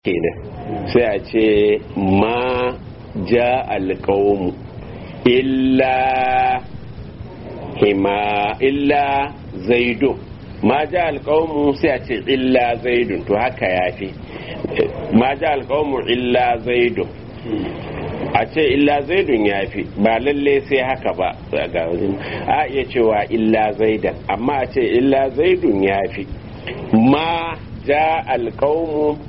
kenan sai a ce ma ja alƙawmu illa hima illa zaidun ma ja alƙawmu sai a ce illa zaidun to haka ya fi ma ja alƙawmu illa zaidun a ce illa zaidun ya fi ba lalle sai haka ba ga a iya cewa illa zaidan amma a ce illa zaidun ya fi ma ja alƙawmu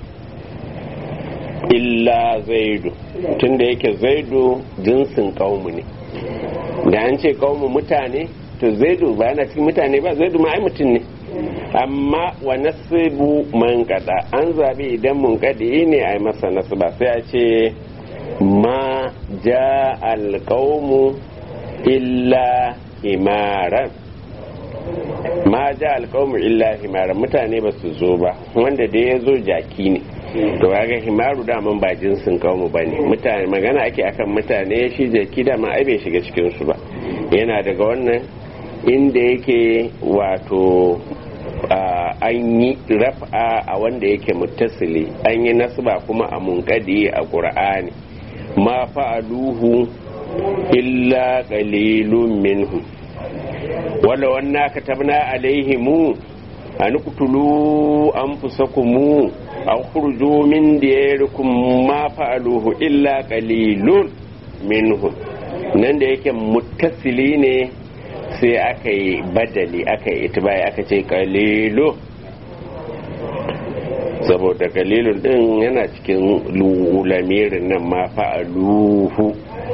illa zaidu tunda yake zaidu jinsin kaumu ne da an ce kaumu mutane to zaidu ba yana cikin mutane ba zaidu ma ai mutum ne amma wa nasibu man kada an zabi idan mun kadi ne ai masa nasba sai a ce ma ja alqaumu illa himaran ma ja alqaumu illa himaran mutane ba su zo ba wanda da ya zo jaki ne to kaga himaru daman ba jinsin kawo ba ne mutane magana ake akan mutane shi jaki dama ai bai shiga cikin su ba yana daga wannan inda yake wato an yi raf'a a wanda yake muttasili an yi nasba kuma a munkadi a qur'ani ma fa'aluhu illa qalilun minhum wala wanna katabna alaihimu an kutulu anfusakum aw khurju min diyarikum ma fa'aluhu illa qalilun minhum nan da yake muttasili ne sai aka yi badali aka yi itibai aka ce qalilu saboda qalilun din yana cikin lamirin nan ma fa'aluhu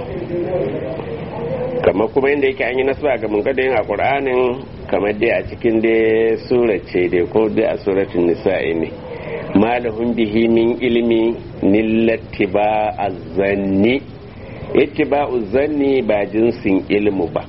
kamar kuma inda yake an yi nasba ga munkadin a qur'anin kamar dai a cikin dai surace dai ko dai a suratul nisa'i ne malahun bihi min ilmi nillattiba azzanni ittiba zanni ba jinsin ilmu ba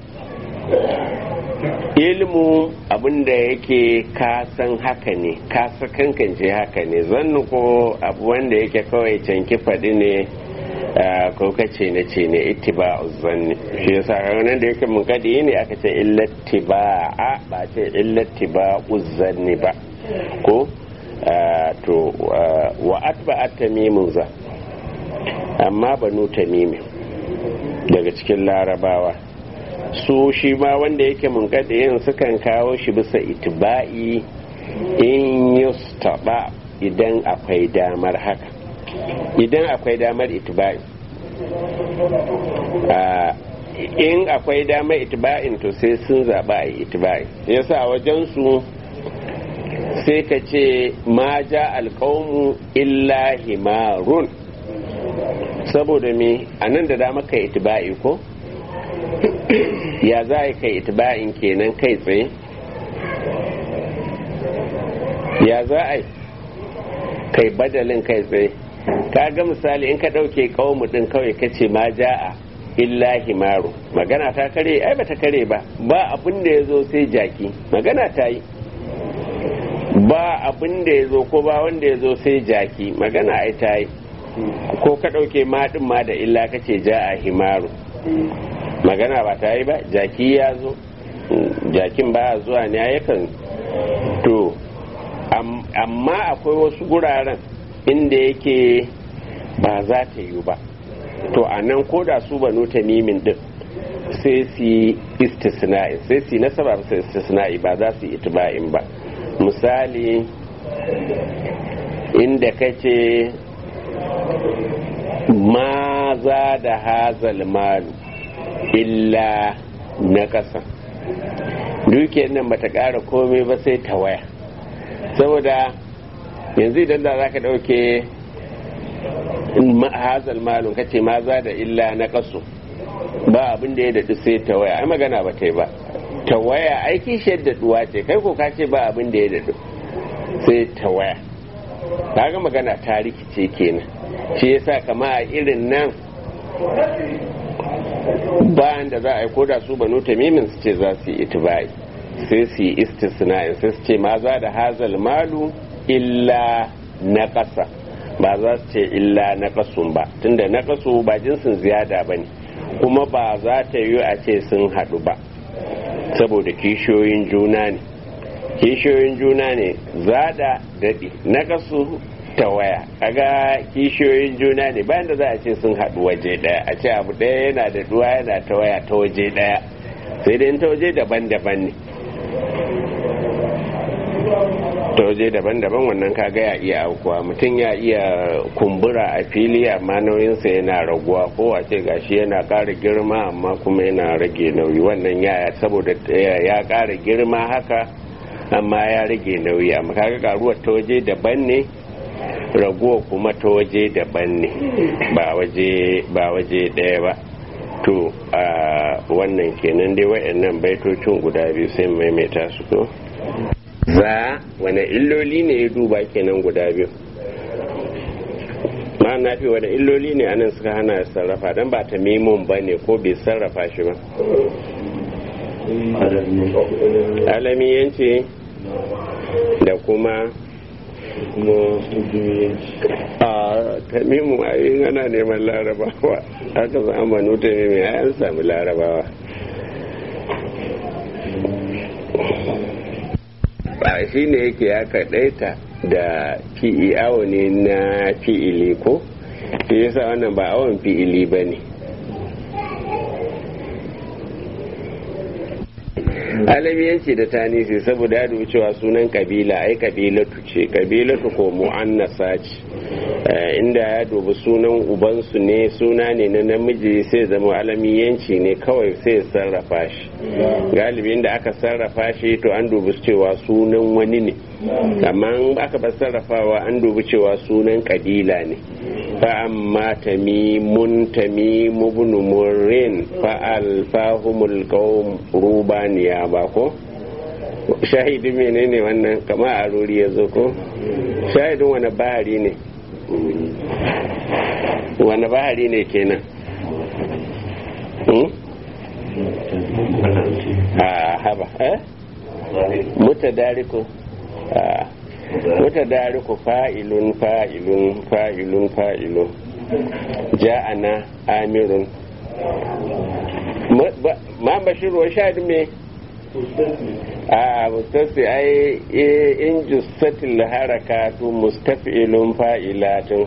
ilmu abinda yake kasan haka ne kasa kankance haka ne zannu ko abu wanda yake kawai canki faɗi ne ko kace na ce ne ittiba zanni shi yasa ranar da yake mun kadi ne aka ce illattiba a ba ce illattiba uzanni ba ko to wa atba'at tamimun za amma banu tamimin daga cikin larabawa su shi ma wanda yake munkadiyin sukan kawo shi bisa itiba'i in yustaba idan akwai damar haka idan akwai damar itiba'i in akwai damar itiba'in to sai sun zaɓa a itiba'i yasa wajen su sai ka ce ma ja alƙaunmu illa himarun saboda me a nan da dama kai itiba'i ko ya za a kai itiba'in kenan kai tsaye ya za a kai badalin kai tsaye ka ga misali in ka ɗauke ƙaunmu ɗin kawai ka ce ma ja'a illa himaru magana ta kare ai ba ta kare ba ba abin da ya zo sai jaki magana ta yi ba abin da ya zo ko ba wanda ya zo sai jaki magana ai ta yi ko ka ɗauke maɗin ma da illa ka ce ja a himaru magana ba ta yi ba jaki ya zo jakin ba zuwa ne yakan to amma akwai wasu guraren inda yake ba za ta yi ba to a nan ko da su banu tamimin din sai su yi istisna'i sai su yi nasaba su istisna'i ba za su yi itiba'in ba misali inda kace ma za da hazal malu illa na ƙasa dukiyar nan bata ƙara komai ba sai ta waya saboda yanzu idan da za ka ɗauke hazal malun kace ma za da illa na ƙasu ba abin da ya daɗu sai ta waya ai magana ba ta yi ba ta waya aiki shaddaduwa ce kai ko ka ce ba abin da ya daɗu sai ta waya kaga magana ta rikice kenan shi yasa kama a irin nan bayan da za a yi koda su banu tamimin su ce za su yi itibai sai su yi istisna'in sai su ce ma za da hazal malu illa na ƙasa ba za su ce illa na ƙasun ba tunda na ƙasu ba jinsin ziyada ba ne kuma ba za ta yi a ce sun haɗu ba saboda kishiyoyin juna ne kishiyoyin juna ne zada daɗi na kasu tawaya kaga kishiyoyin juna ne bayan da za a ce sun haɗu waje ɗaya a ce abu ɗaya yana da duwa yana tawaya ta waje ɗaya sai dai ta waje daban-daban ne ta waje daban-daban wannan kaga ya iya aukuwa mutum ya iya kumbura a fili amma nauyinsa yana raguwa ko a ce gashi yana ƙara girma amma kuma yana rage nauyi wannan ya saboda ya ƙara girma haka amma ya rage nauyi amma kaga karuwar ta waje daban ne raguwa kuma ta waje daban ne ba waje ba waje ɗaya ba to a wannan kenan dai wayannan baitocin guda biyu sai maimaita su ko za wane illoli ne ya duba kenan guda biyu ma na fi wane illoli ne anan suka hana sarrafa don ba ta mimun ba ne ko bai sarrafa shi ba alamiyanci da kuma a tamimu a yi ana neman larabawa aka zamanu tamimu ya an sami larabawa ba shi ne yake ya kaɗaita da fi'i awo ne na fi'ili ko shi yasa wannan ba awon fi'ili ba ne alamiyanci da tanisi saboda ya dubi cewa sunan kabila ai kabilatu ce kabilatu ko mu'annasa ce inda ya dubi sunan ubansu ne suna ne na namiji sai zama alamiyanci ne kawai sai sarrafa shi galibi inda aka sarrafa shi to an dubi cewa sunan wani ne amma aka ba sarrafawa an dubi cewa sunan kabila ne فأما تميم تميم بن مرين فألفاهم القوم روبانيا باكو shahidi menene wannan kama a ruri ya zo ko shahidin wani bahari ne wani bahari ne kenan a haba eh mutadariko mutadariku fa'ilun fa'ilun fa'ilun fa'ilun ja'ana amirun ma bashir wa shahid me a mustasi ai in jussatil harakatu mustaf'ilun fa'ilatun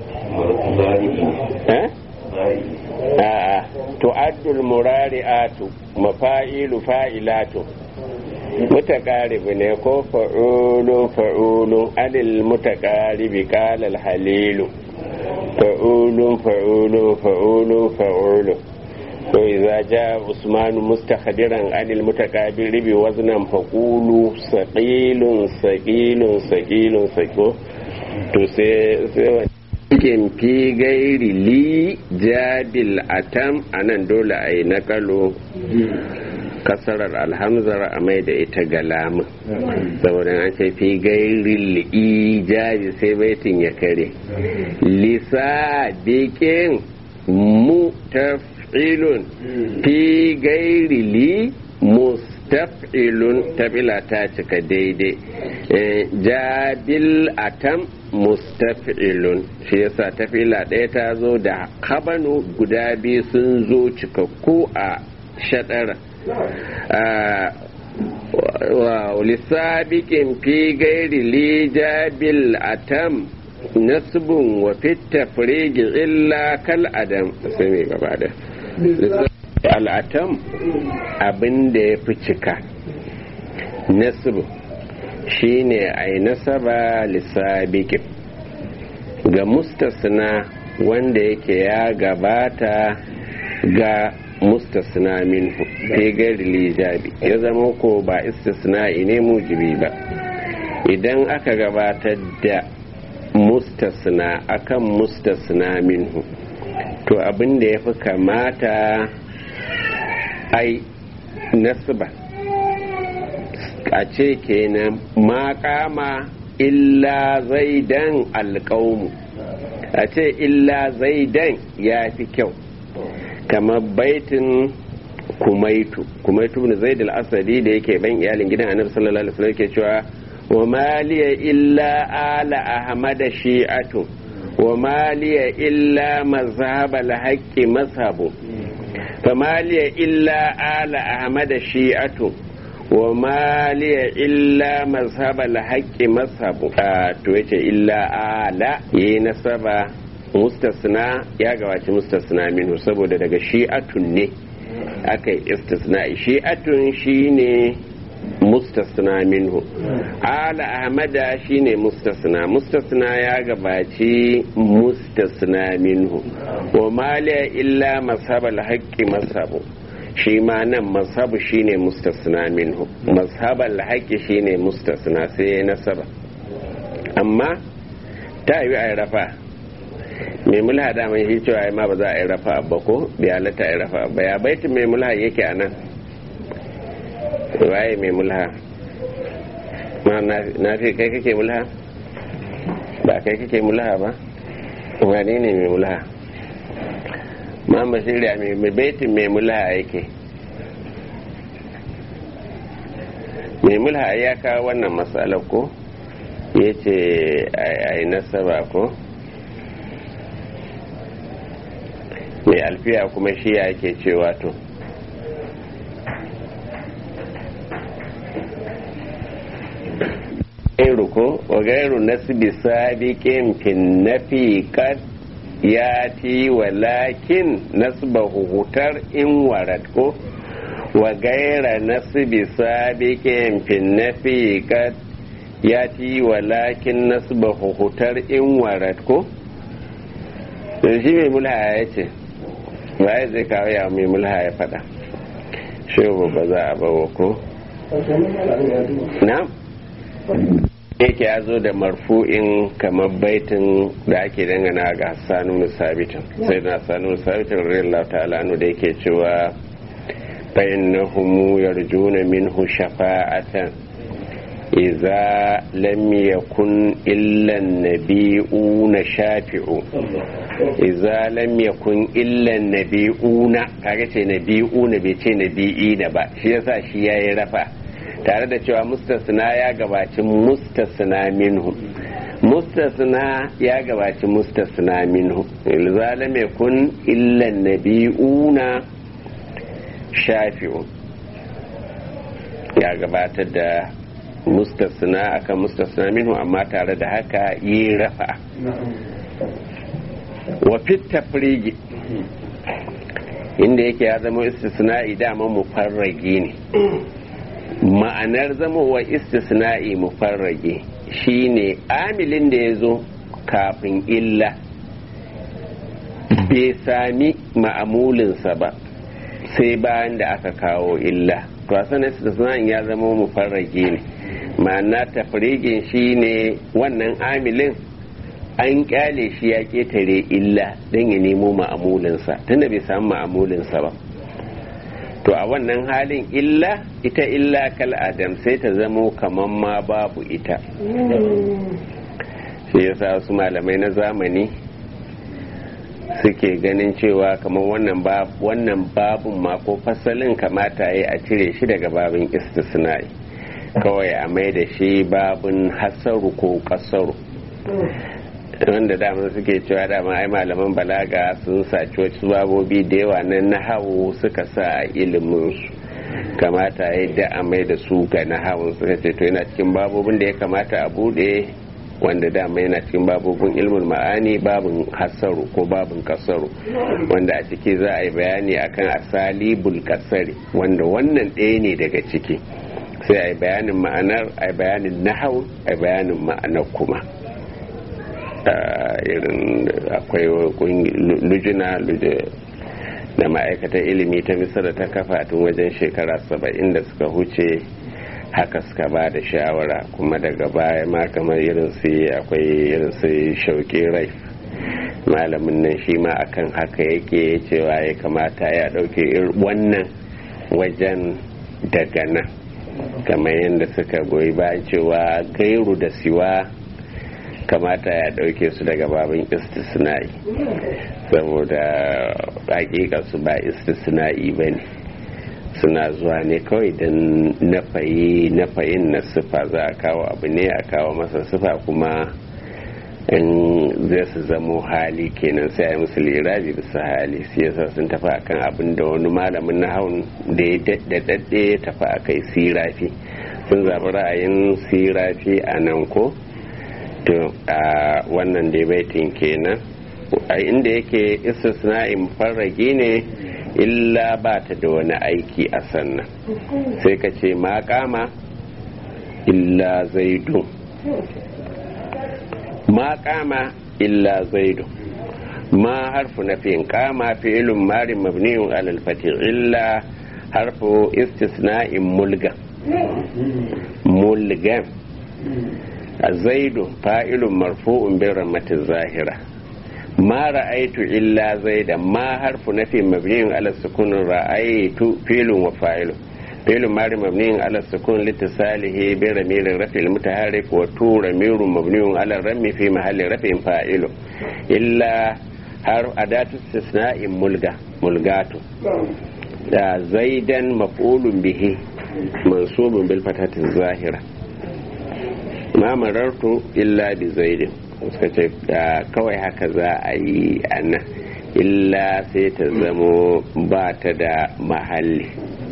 a tu'addul murari'atu mafa'ilu fa'ilatun mutaƙaribi ne ko fa'ulun fa'ulun alil mutaƙaribi ƙalal halilu fa'ulun fa'ulun fa'ulun fa'ulun to idza ja usmanu mustakhdiran anil mutaqabiribi waznan faqulu saqilun saqilun saqilun saqo to sai sai cikin fi gairi li jabil atam anan dole ayi nakalo kasarar alhamzar a mai da ita ga lamun saboda an ce fi gairi ijabi sai baitin ya kare lisa bikin mu taf'ilun fi gairi li mustaf'ilun tabila ta cika daidai jabil atam mustaf'ilun shi yasa tafila ɗaya ta zo da habanu guda biyu sun zo cikakku a shaɗara ولسابق في غير لجاب الأتم نسب وفي التفريج إلا كالأدم سمي بعد الأتم abin da ya fi cika nasib shine a yi nasaba lissabikin ga mustasna wanda yake ya gabata ga mustasna minhu fi gari lijabi ya zama ko ba istisna'i ne mujibi ba idan aka gabatar da mustasna akan mustasna minhu to abin da ya fi kamata ai nasba a ce kenan makama illa zaidan alƙaumu a ce illa zaidan ya fi kyau kamar baitin kumaitu kumaitu ne zaid al-asadi da yake ban iyalin gidan annabi sallallahu alaihi wasallam yake cewa wa maliya illa ala ahmad shi'atu wa maliya illa mazhab al-haqqi mazhabu fa maliya illa ala ahmad shi'atu wa maliya illa mazhabal haqqi mazhabu to yace illa ala yi nasaba mustasna ya gabaci mustasna minhu saboda daga shi'atun ne aka yi istisna shi'atun shine mustasna minhu ala ahmada shine mustasna mustasna ya gabaci mustasna minhu wa maliya illa mazhabal haqqi mazhabu shi ma nan mazhabu shine mustasna minhu mazhabal haqqi shine mustasna sai nasaba amma ta yi a rafa mai mulha daman shi cewa ma ba za a yi rafa ba ko bai halatta a yi rafa ba ya baitin mai mulha yake a nan waye mai mulha ma na fi kai kake mulha ba kai kake mulha ba wani ne mai mulha ma basiriya mai baitin mai mulha yake mai mulha ya kawo wannan matsalar ko ya ce a yi nasaba ko mai alfiya kuma shi ya ke cewa to gairu ko wa gairu nasbi sabiqin fin nafi kad ya ti walakin nasbahu hutar in warad ko wa gaira nasbi sabiqin fin nafi kad ya ti walakin nasbahu hutar in warad ko shi mai mulha ya ce waye zai kawo ya mai mulha ya fada shi ba za a bawa ko na yake ya zo da marfu'in kamar baitin da ake dangana ga hassanu sabitin sai na hassanu sabitin radiyallahu ta'ala anu da yake cewa fa innahum yarjuna minhu shafa'atan idza lam yakun illa an-nabiyuna shafi'u idza lam yakun illa an-nabiyuna kaga ce nabiyuna bai ce nabiyina ba shi yasa shi yayi rafa tare da cewa mustasna ya gabaci mustasna minhu mustasna ya gabaci mustasna minhu ilzalam yakun illa nabi'una shafi'u ya gabatar da mustasna akan mustasna minhu amma tare da haka yi rafa wa fit tafrigi inda yake ya zama istisna'i dama mufarragi ne ma'anar zamowa istisna'i mufarrage shine amilin da ya zo kafin illa bai sami ma'amulinsa ba sai bayan da aka kawo illa to sanar istisna'in ya zama mufarrage ne ma'ana tafrigin shine wannan amilin an kyale shi ya ketare illa don ya nemo ma'amulinsa tunda bai samu ma'amulinsa ba to a wannan halin illa ita illa kal adam sai ta zamo kaman ma babu ita shi yasa wasu malamai na zamani suke ganin cewa kamar wannan wannan babun ma ko fasalin kamata ya a cire shi daga babin istisnai kawai a mai da shi babun hasaru ko kasaru wanda dama suke cewa dama ai malaman balaga sun saci wasu babobi da yawa na nahawu suka sa a iliminsu kamata ya da a mai da su ga nahawun suka ce to yana cikin babobin da ya kamata a bude wanda dama yana cikin babobin ilmin ma'ani babin hasaru ko babin kasaru wanda a ciki za a yi bayani akan asalibul kasari wanda wannan ɗaya ne daga ciki sai a yi bayanin ma'anar a yi bayanin nahawun a yi bayanin ma'anar kuma irin akwai lujina da ma'aikatar ilimi ta misira ta kafa tun wajen shekara saba'in da suka huce haka suka ba da shawara kuma daga baya ma kamar irin su akwai irin su shauƙi rai malamin nan shi ma akan haka yake cewa ya kamata ya ɗauke wannan wajen daga nan kamar yadda suka goyi bayan cewa gairu da siwa kamata ya ɗauke su daga babin istisna'i saboda su ba istisna'i ba ne suna zuwa ne kawai don nafayi nafayin na sifa za a kawo abu ne a kawo masa sifa kuma in zai su zamo hali kenan sai a musu lirabi bisa hali su yasa sun tafi akan abin da wani malamin na haun da ya daɗaɗɗe ya tafi a kai sirafi sun zaɓi ra'ayin sirafi a nan ko to a wannan dai baitin kenan a inda yake istisna'in farragi ne illa ba ta da wani aiki a sannan sai ka ce ma kama illa zaidun ma kama illa zaidun ma harfu na fiyin kama fi'ilun marin mabniyun alal fati illa harfu istisna'in mulga mulgan zaidu fa'ilun marfu'un bin ramatin zahira ما رأيت إلا زيدا ما حرف نفي مبني على السكون رأيت فيل وفاعل فعل ماضي مبني على السكون لاتصاله برميل الرفع المتحرك وتو رميل مبني على الرمي في محل رفع فاعل إلا حرف أداة استثناء ملغى ملغات زيدا مفعول به منصوب بالفتحة الظاهرة ما مررت إلا بزيد suka ce kawai haka za a yi a nan illa sai ta zamo ba ta da mahalli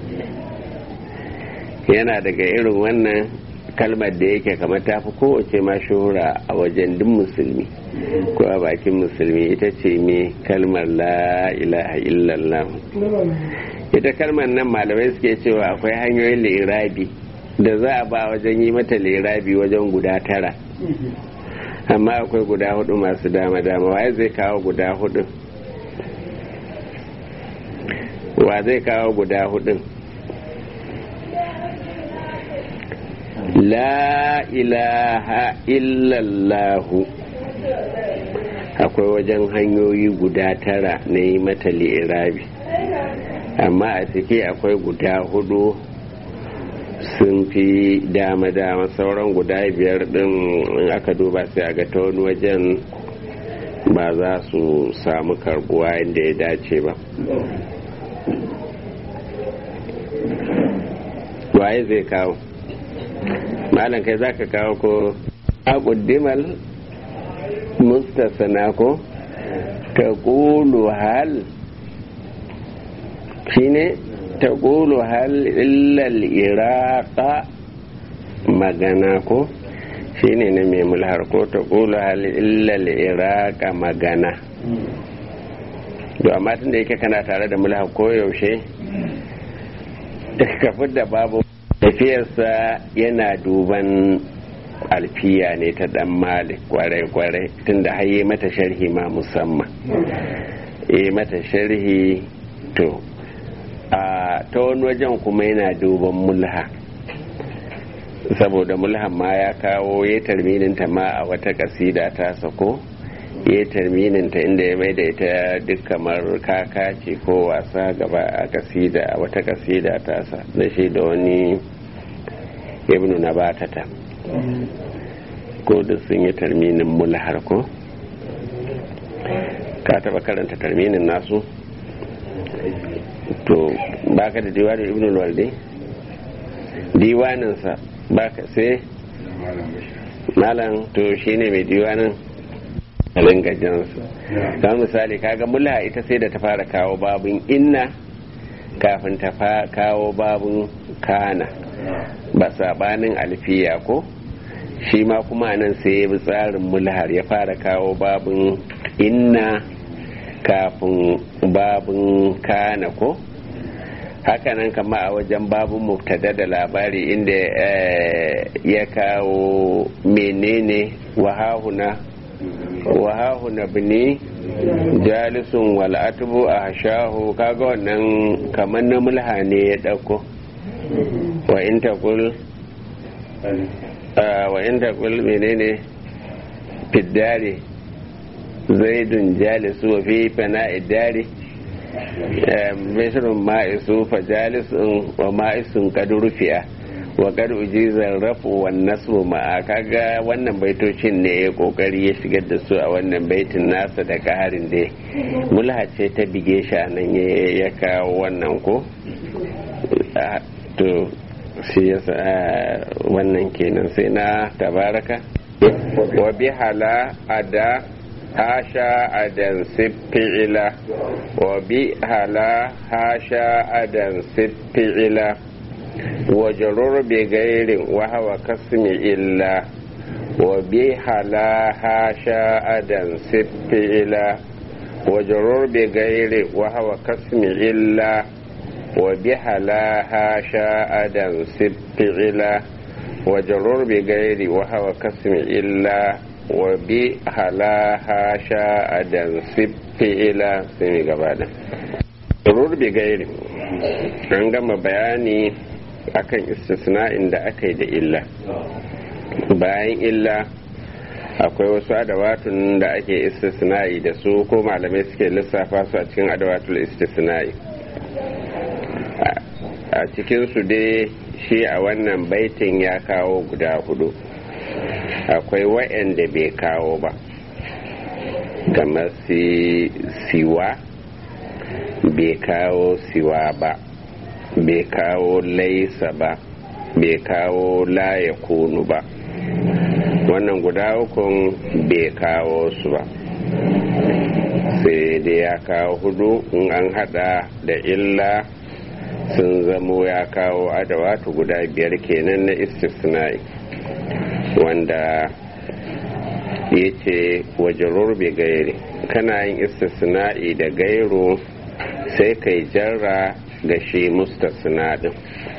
yana daga irin wannan kalmar da yake kamar ta fi kowace ma shuhura a wajen duk musulmi ko a bakin musulmi ita ce me kalmar la ilaha illallah ita kalmar nan malamai suke cewa akwai hanyoyin lirabi da za a ba wajen yi mata lirabi wajen guda tara amma akwai guda hudu masu dama dama waye zai kawo guda hudu wa zai kawo guda hudun la ilaha illallahu akwai wajen hanyoyi guda tara na yi mata li'irabi amma a ciki akwai guda hudu sun fi dama-dama sauran guda biyar din in aka duba sai a ga ta wani wajen ba za su samu karbuwa inda ya dace ba waye zai kawo malam kai za ka kawo ko a ƙuddimal mustasana ko ta ƙulu hal shine ta ƙulu hal illal iraqa magana ko shine na mai mulhar ko ta ƙulu hal illal iraqa magana to amma tun da yake kana tare da mulhar ko yaushe ka da babu tafiyarsa yana duban alfiya ne ta dan malik kwarai-kwarai tun da haye mata sharhi ma musamman e mata sharhi to a ta wani wajen kuma yana duban mulha saboda mulhan ma ya kawo ya tarmininta ma a wata kasida ta sako ya tarmininta inda ya maida ita duk kamar kaka ce ko wasa gaba a kasida a wata kasida ta sa da shi da wani ibnu na batata ko da sun yi tarminin mulhar ko ka taba karanta tarminin nasu to baka da diwanin ibn walde diwaninsa baka sai malam to shine mai diwanin alin gajansa kamar misali kaga mula ita sai da ta fara kawo babun inna kafin ta kawo babun kana ba sabanin alfiya ko shi ma kuma nan sai ya bi tsarin mulhar ya fara kawo babun inna kafin babun kana ko hakanan kama a wajen babun mubtada da labari inda ya kawo menene wahahuna wahahuna bini jalisun wal'atubu a hashahu kaga wannan kamar na mulha ne ya ɗauko wa in taqul wa in taqul menene fiddari zaidun jalisu wa fi fana'i dari misrun ma'isu fa jalisun wa ma'isun kad rufi'a wa kad ujizar rafu wan nasbu ma'a kaga wannan baitocin ne ya kokari ya shigar da su a wannan baitin nasa da kaharin da mulha ce ta bige shi nan ya kawo wannan ko to shi yasa wannan kenan sai na tabaraka wa bihala ada hasha adan siffi'ila wa bihala hasha adan siffi'ila wa jarur bi gairin wa hawa kasmi illa wa bihala hasha adan siffi'ila wa jarur bi gairi wa hawa kasmi illa wa bihala hasha adan siffi'ila وجرور بغير وهو كسم إلا وبهلاها شاء دنسب إلى سمي قبالا جرور بغير an gama bayani akan istisna'in da aka yi da illa bayan illa akwai wasu adawatun da ake istisna'i da su ko malamai suke lissafa su a cikin adawatul istisna'i a cikinsu dai shi a wannan baitin ya kawo guda hudu akwai wa'anda bai kawo ba kamar siwa bai kawo siwa ba bai kawo laisa ba bai kawo laye kunu ba wannan guda ukun bai kawo su ba sai dai ya kawo hudu in an hada da illa sun zamo ya kawo adawatu guda biyar kenan na istisnai wanda ya ce wajen bai gairi kana yin istisna'i da gairu sai kai jarra ga shi mustasna din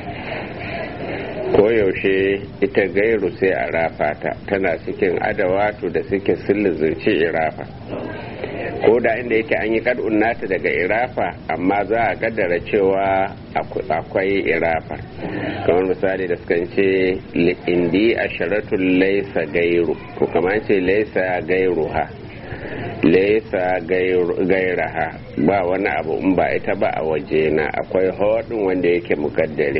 koyaushe ita gairu sai a rafa ta tana cikin adawatu da suke sillizirci irafa ko da inda yake an yi kad'un nata daga irafa amma za a kaddara cewa akwai irafa kamar misali da sukan ce indi a sharatun laisa gairu ko kamar ce laisa gairu ha laisa gairaha ba wani abu in ba ita ba a waje na akwai hodin wanda yake mukaddare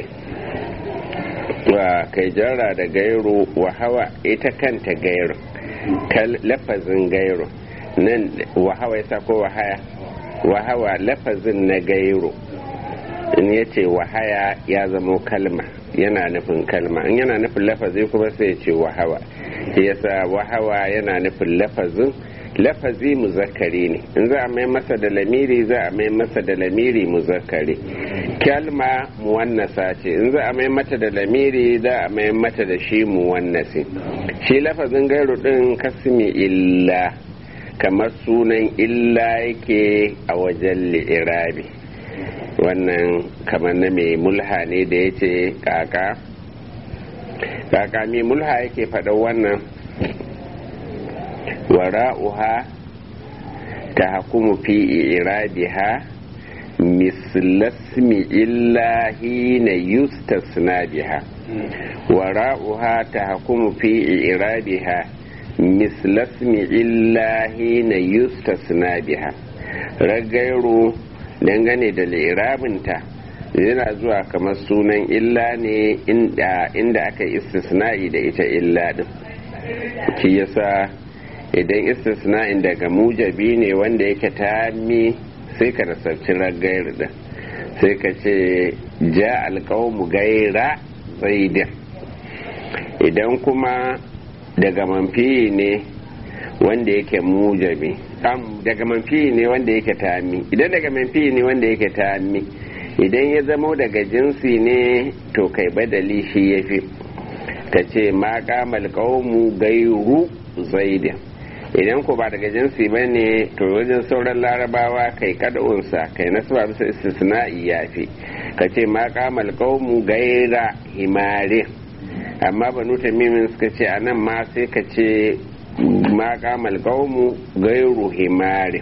wa kai jarra da gairu wa hawa ita kanta gairu lafazin gairu nan wahawa ya ko wahaya wahawa lafazin na gairo in ya ce wahaya ya zamo kalma yana nufin kalma in yana nufin lafazi kuma sai ce wahawa yasa wahawa yana nufin lafazin lafazi muzakkari ne in za a mai masa da lamiri za a mai masa da lamiri muzakkari kalma muwannasa ce in za a mai mata da lamiri za a mai mata da shi muwannasi shi lafazin gairu din kasmi illa kamar sunan illa yake a wajen li'irabi wannan kamar na mai mulha ne da ya ce kaka kaka mai mulha yake faɗa wannan wara'uha ta hakumu fi irabiha mislasmi illahi na yustasna biha wara'uha ta hakumu fi irabiha mislasmi illahi na yustasna biha ragairu dangane da lirabinta yana zuwa kamar sunan illa ne inda aka istisna'i da ita illa din shi yasa idan istisna'in daga mujabi ne wanda yake tami sai ka nasarci ragairu din sai ka ce ja alƙawmu gaira zaidin idan kuma daga manfi ne wanda yake mujabi daga manfi ne wanda yake tami idan daga manfi ne wanda yake tami idan ya zamo daga jinsi ne to kai badali shi ya fi ka ce ma kamal qaumu gairu zaidin idan ko ba daga jinsi ba ne to wajen sauran larabawa kai kada'unsa kai nasaba bisa istisna'i ya fi ka ce ma kamal qaumu gaira himarin amma banu tamimin suka ce a nan ma sai ka ce ma kamal qaumu gairu himarin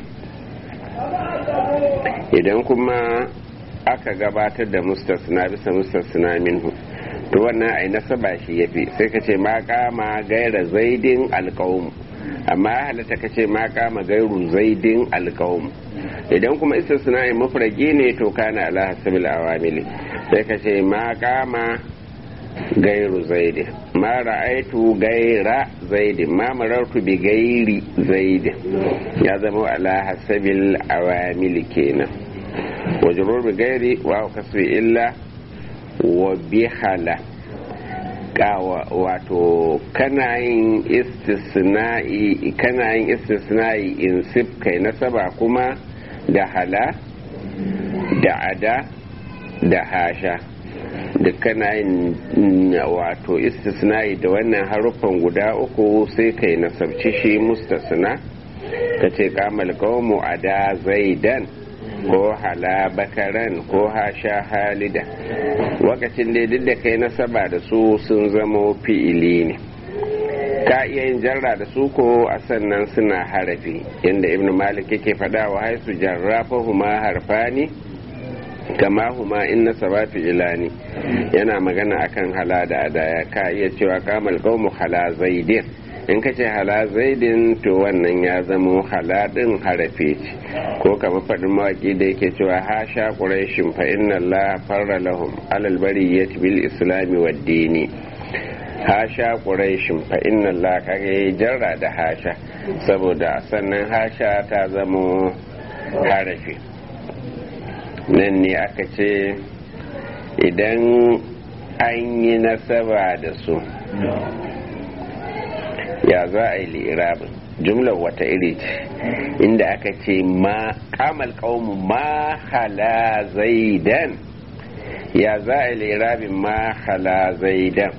idan kuma aka gabatar da mustasna bisa mustasna minhu to wannan ai nasaba shi yafi sai ka ce ma kama gaira zaidin alqaum amma ya halatta ka ce ma kama gairu zaidin alqaum idan kuma istisna'i mufragi ne to kana ala hasabil awamili sai ka ce ma kama gairu zaidin ma ra'aitu gaira zaidin ma marartu bi gairi zaidin ya zama ala hasabil awamili kenan wajrur bi gairi wa kasri illa wa bihala wato kana yin istisna'i kana yin istisna'i in sif kai nasaba kuma da hala da ada da hasha duk kana yin wato istisna'i da wannan haruffan guda uku sai kai nasabci shi mustasna ka ce kamal qawmu ada zaidan ko hala bakaran ko hasha halida wakacin da duk da kai nasaba da su sun zamo fi'ili ne ka iya yin jarra da su ko a sannan suna harafi inda ibn malik yake faɗa wa haisu jarrafa huma harfani kama huma in nasaba fi'ilani yana magana akan hala da adaya ka iya cewa kamal qawmu hala zaidin in ka ce hala zaidin to wannan ya zamo haladin harafe ce ko kama faɗin mawaƙi da yake cewa ha sha ƙuraishin fa inna Allah farra lahum alal bariyyati bil islami wa dini ha sha ƙuraishin fa inna Allah kaga yayi jarra da hasha saboda sannan hasha ta zamo harafe nan ne aka ce idan an yi nasaba da su ya za a yi li'irabin jumlar wata iri ce inda aka ce ma kamal qaumu ma hala zaidan ya za a yi li'irabin ma hala zaidan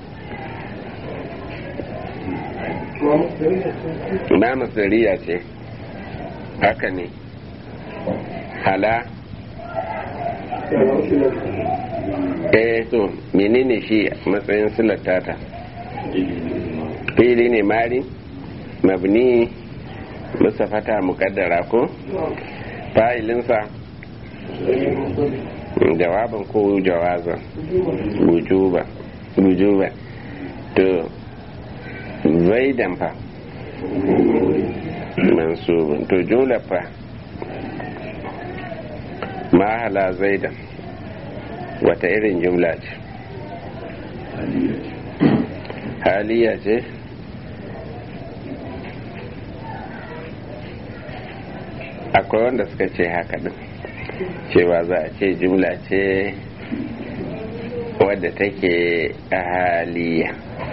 ma masariya ce haka ne hala eh to menene shi matsayin silatata fili ne mari mabni musafata mukaddara ko fa'ilinsa jawaban ko jawazan wujuba wujuba to zaidan fa mansubun to jumla fa mahala zaidan wata irin jumla ce haliya ce akwai wanda suka ce haka din cewa za a ce jumla ce wadda take a haliya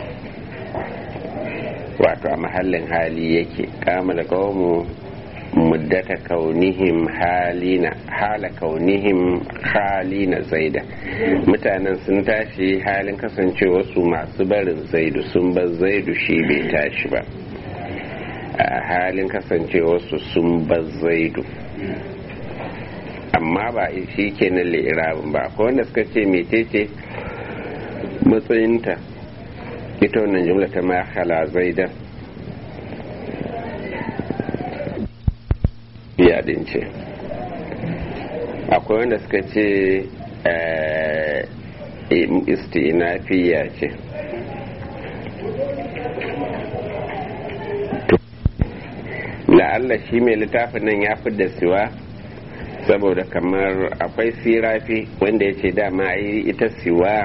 wato a mahallin hali yake kama da kawo muddata kaunihim halina hala kaunihim halina zaida mutanen sun tashi halin kasancewa su masu barin zaidu sun bar zaidu shi bai tashi ba a halin kasancewa su sun bar zaidu amma ba shi kenan li'irabin ba ko wanda suka ce mecece matsayinta ita wannan jumla ta ma hala zaidan yadin ce akwai wanda suka ce istinafiya ce la'alla shi mai littafin nan ya da siwa saboda kamar akwai sirafi wanda ya ce dama ai ita siwa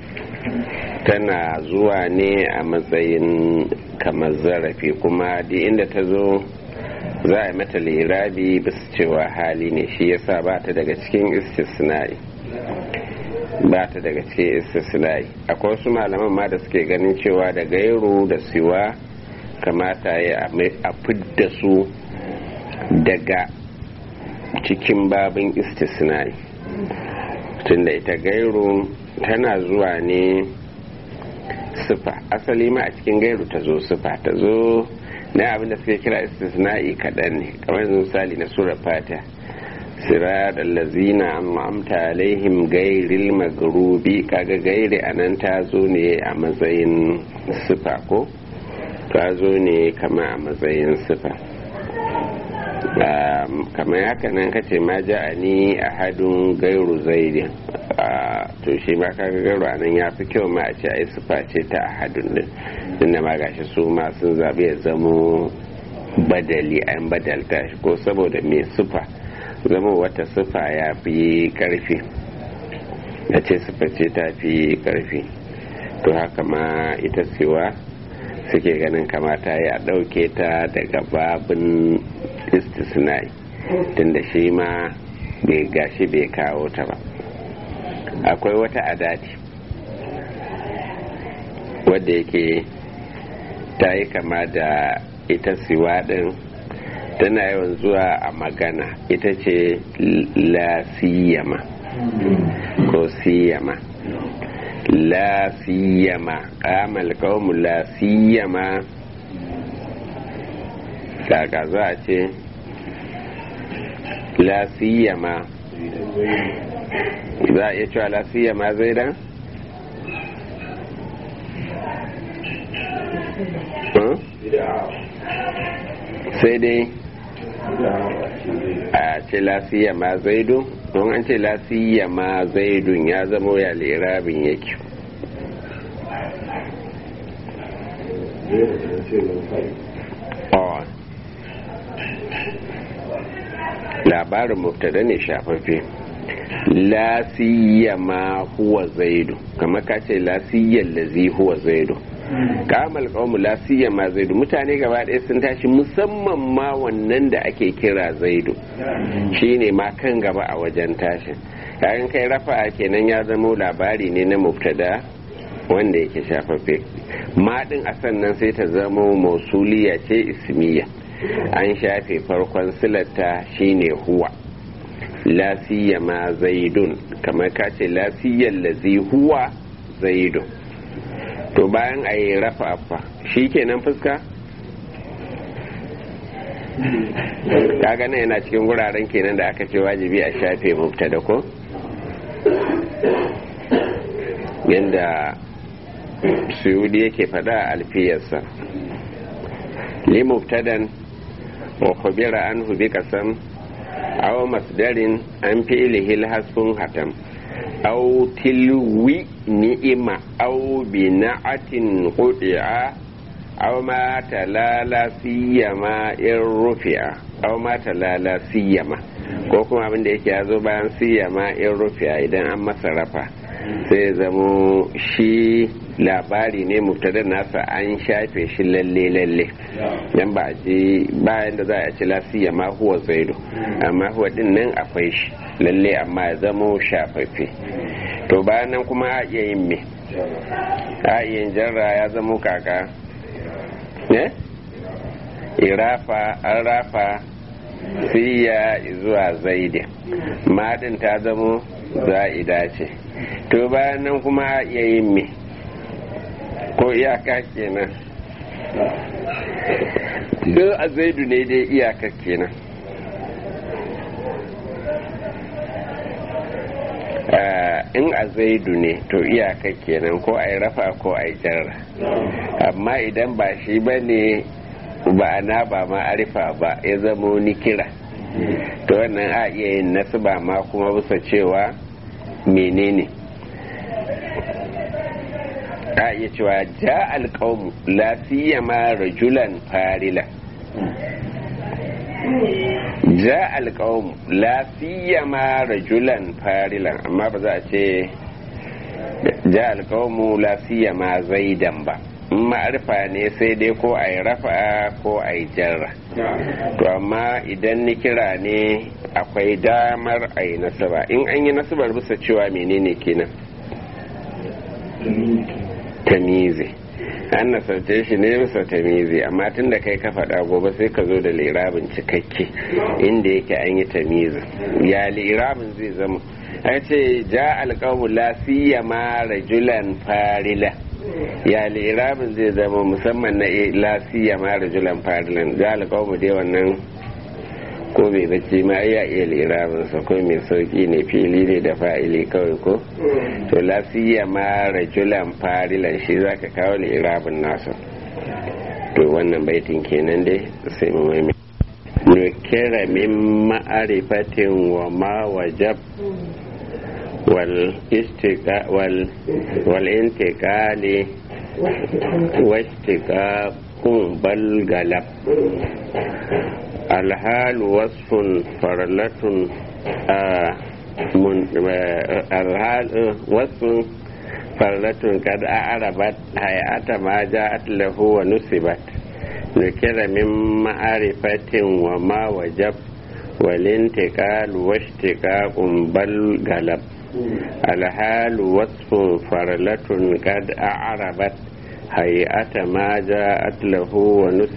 tana zuwa ne a matsayin kamar zarafi kuma duk inda ta zo za a yi mata lirabi bisa cewa hali ne shi yasa ba ta daga cikin istisnai ba ta daga cikin istisnai akwai wasu malaman ma da suke ganin cewa da gairu da siwa kamata ya a fidda su daga cikin babin istisnai tunda ita gairu tana zuwa ne sufa asali ma a cikin gairu ta zo sufa ta zo na abin da suke kira istisna'i kaɗan ne kamar yanzu misali na sura fata sirat allazina amta alaihim gairil magrubi kaga gairi anan ta zo ne a matsayin sifa ko ta zo ne kama a matsayin sifa kamar haka nan kace ma ja'ani ahadun gairu zaidin to shi ma kaga gairu anan ya fi kyau ma a ce ai sifa ce ta ahadun din inda ma gashi su ma sun zaɓi ya zamo badali an badalta shi ko saboda mai sifa zama wata sifa ya fi karfi a ce sifa ce ta fi karfi to haka ma ita siwa suke ganin kamata ya ɗauke ta daga babin istisnai tunda shi ma bai gashi bai kawo ta ba akwai wata adati wadda yake ta yi kama da ita siwa din tana yawan zuwa a magana ita ce la siyama ko siyama la siyama kamal kawmu la siyama kaka za a ce la siyama za a iya cewa la siyama zai dan sai dai a ce lasiya ma zaidu don an ce lasiya ma zaidun ya zamo ya lirabin yake labarin mubtada ne shafaffe lasiya ma huwa zaidu kamar ka ce lasiyar lazi huwa zaidu kamal kawmu lasiya ma zaidu mutane gaba ɗaya sun tashi musamman ma wannan da ake kira zaidu shine ma kan gaba a wajen tashin kayan kai rafa kenan ya zamo labari ne na mubtada wanda yake shafaffe maɗin a sannan sai ta zamo mausuliya ce ismiya an shafe farkon silata shine huwa lasiya ma zaidun kamar ka ce lasiyar lazi huwa zaidun to bayan a yi rafa fa shi kenan fuska kaga nan yana cikin wuraren kenan da aka ce wajibi a shafe mubtada ko yadda suyudi yake faɗa a alfiyarsa li mubtadan wa khubira anhu bi qasam aw masdarin an fi'lihi hasfun hatam أو تلوي نئمة أو بنعة قطع أو ما تلالا سيما إن رفع أو ما تلالا سيما ko kuma abin da yake ya zo bayan siyama in rufiya idan an masa rafa sai zamo shi labari ne mubtada nasa an shafe shi lalle lalle dan ba ji bayan da za a ci lasiya ma huwa zaido amma huwa din nan akwai shi lalle amma ya zamo shafaffe to bayan nan kuma a iya yin me a iya yin jarra ya zamo kaka ne irafa an rafa siya zuwa zaidi madin ta zamo za'ida ce to bayan nan kuma a iya yin me ko iyaka kenan duk a zaidu ne dai iyaka kenan in a zaidu ne to iyaka kenan ko a yi rafa ko a yi jarra amma idan ba shi ba ne ba na ba ma arifa ba ya zamo ni kira to wannan a iya yin nasu ba ma kuma bisa cewa menene a iya cewa ja alƙawmu lafiya ma rajulan farila ja alƙawmu lafiya ma rajulan farilan amma ba za a ce ja alƙawmu lafiya ma zaidan ba ma'arfa ne sai dai ko a yi rafa ko a yi jarra to amma idan ni kira ne akwai damar a yi nasaba in an yi nasabar bisa cewa menene kenan tamizi an nasarce shi ne bisa tamizi amma tun da kai ka faɗa gobe sai ka zo da lirabin cikakke inda yake an yi tamizi ya lirabin zai zama a ce ja alƙawu la siyama rajulan farila ya lirabin zai zama musamman na la siyama rajulan farilan ja alƙawu dai wannan ko mai bacci ma ya iya lirabin sa ko mai sauki ne fili ne da fa'ili kawai ko to lafiya ma rajulan farilan shi zaka kawo lirabin nasa to wannan baitin kenan dai sai mu mai nukira min ma'arifatin wa ma wajab wal istiqa wal wal intiqali wa istiqa kun bal galab الحال وصف فرلة آه من آه الحال وصف فرلة قد أعربت هيئة ما جاءت له ونسبت ذكر من معرفة وما وجب والانتقال واشتقاق بل غلب الحال وصف فرلة قد أعربت hayata ma ja'at lahu wa